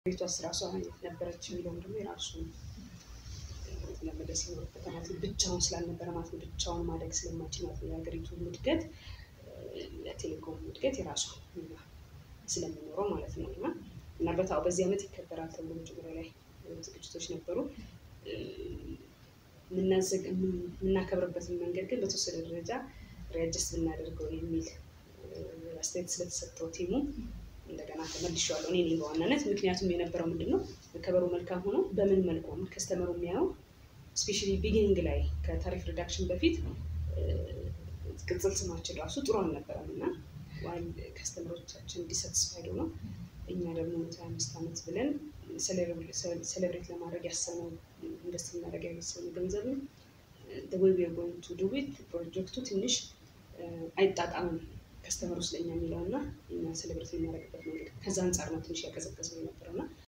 ቤቷስ ራሷ አይነት ነበረች የሚለውም ደግሞ የራሱ ለመለስ ይኖርበታል ማለት ነው። ብቻውን ስላልነበረ ማለት ነው። ብቻውን ማደግ ስለማይችል ማለት ነው። የሀገሪቱ እድገት ለቴሌኮም እድገት የራሱ ሚና ስለሚኖረው ማለት ነው። እና ምናልባት አዎ በዚህ ዓመት ይከበራል ተብሎ መጀመሪያ ላይ ዝግጅቶች ነበሩ። የምናከብርበትን መንገድ ግን በተወሰነ ደረጃ ሪያጀስት ብናደርገው የሚል አስተያየት ስለተሰጠው ቲሙ እንደገና ተመልሼዋለሁ እኔ ነኝ በዋናነት። ምክንያቱም የነበረው ምንድን ነው መከበሩ መልካም ሆኖ በምን መልኩ ነው ከስተመሩ የሚያየው ስፔሻሊ ቢጊኒንግ ላይ ከታሪፍ ሪዳክሽን በፊት ቅጽል ስማችን ራሱ ጥሩ አልነበረም እና ዋይል ከስተመሮቻችን ዲሳትስፋይድ ነው እኛ ደግሞ ሀያ አምስት ዓመት ብለን ሴሌብሬት ለማድረግ ያሰብነው ኢንቨስት ልናደርግ ያሰብነው ገንዘብ ነው ወይ ዊ አር ጎይንግ ቱ ዱ ዊት ፕሮጀክቱ ትንሽ አይጣጣምም ከስተመሩ ስለኛ የሚለው እና እኛ ሴሌብሬት የምናደርግበት መንገድ ከዛ አንጻር ነው ትንሽ ያቀዘቀዝነው የነበረው እና